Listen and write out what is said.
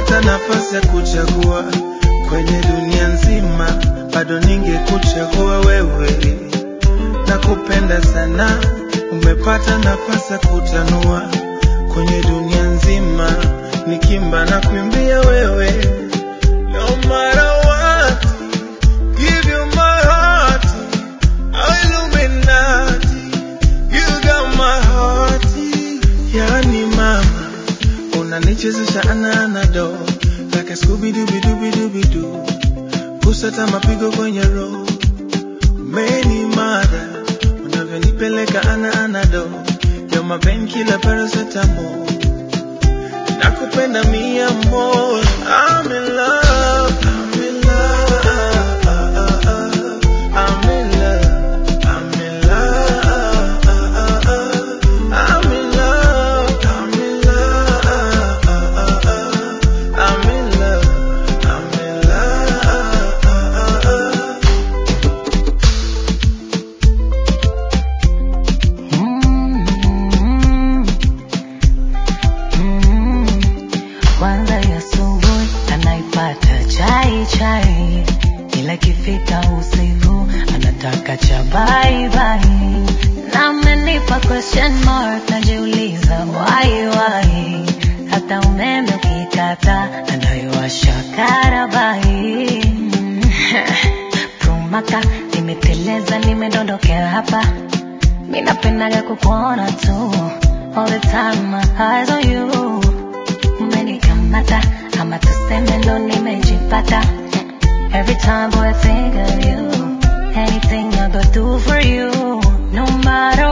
Ningepata nafasi ya kuchagua kwenye dunia nzima, bado ningekuchagua wewe. Nakupenda sana, umepata nafasi ya kutanua kwenye dunia nzima, nikimba na kuimbia wewe. No matter what, give you my heart, Illuminati, you got my heart. Yani mama, unanichezesha ananado like a Scooby Dooby Dooby Dooby Doo, kusata mapigo kwenye roho meni mada unavyonipeleka ana anado yo mapen kila paracetamol nakupenda mia more I'm in love I'm in love I'm in love I'm in love I'm in love I'm in love I'm in love I'm in love Mm, mm. Kwanza ya asubuhi anaipata chai chai, ila ikifika usiku anataka cha bye bye. Na amenipa question mark, najiuliza why why. Hata umeme ukikata anayowasha karabai. Prumaka nimeteleza, nimedondokea hapa Mi napendaga kukuona tu All the time my eyes on you Umenikamata ama tuseme ndo nimejipata Every time boy I think of you Anything I go do for you No matter